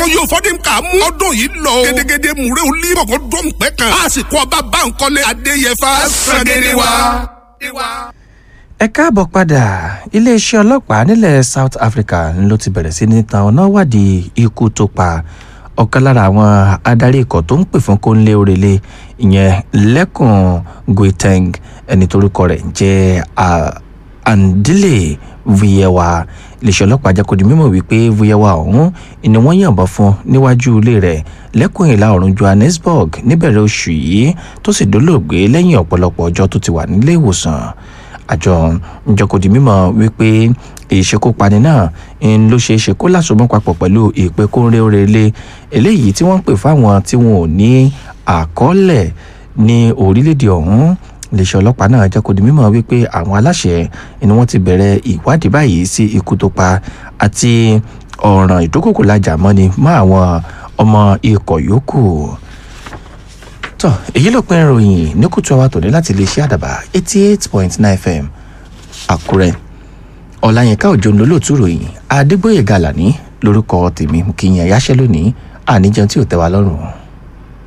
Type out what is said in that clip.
oyè òfọdún kà mú ọdún yìí lọ. gédégédé múre olí kọ̀kọ́ dọ́n pẹ́ kan. àsìkò ọba báńkọ́lé adéyẹfà sàgédé wa. ẹ káàbọ̀ padà iléeṣẹ́ ọlọ́pàá nílẹ̀ south africa ló ti bẹ̀rẹ̀ sí ní tan ọ̀nà wádìí ikú tó pa ọ̀kan lára àwọn adarí ikọ̀ tó ń pè fún kóńlé òrèlé ìyẹn lẹ́kùn guiteng ẹni torúkọ rẹ̀ jẹ́ andile vuyewa iléeṣẹ́ ọlọ́pàá jẹ́ kó di mímọ̀ wípé vuyewa ọ̀hún ni wọ́n yànbọn fún níwájú ilé rẹ̀ lẹ́kùn ìlà oòrùn johannesburg níbẹ̀rẹ̀ oṣù yìí tó sì dolóògbé lẹ́yìn ọ̀pọ̀lọpọ̀ ọjọ́ tó ti wà nílé ìwòsàn àjọ njọkòdì mímọ̀ wípé ìṣekúpani náà ń ló ṣeé ṣe kó lásomọ́ papọ̀ pẹ̀lú ìpè kóńré òrèlé eléyìí tí wọ́n ń pè fáwọn tí wọn ò ní àkọọ́lẹ̀ ní orílẹ̀-èdè ọ̀hún iléeṣẹ́ ọlọ́pàá náà jẹ́ kó di mímọ̀ wípé àwọn aláṣẹ ni wọ́n ti bẹ̀rẹ̀ ìwádìí báyìí sí ikú tó pa àti ọ̀ràn ìdókòkò lajà mọ́ni mọ́ àwọn ọmọ ikọ̀ yòókù tọ èyí ló pin ìròyìn ní kùtù àwa tòní láti iléeṣẹ́ àdàbà eighty eight point nine fm àkúrẹ́ ọ̀làyínká òjò lólóòtú ròyìn adégbòye gàlàní lórúkọ tèmi kìyìn ẹ̀yáṣẹ́ lónìí àníjẹun tí ò tẹ́ wa lọ́rùn.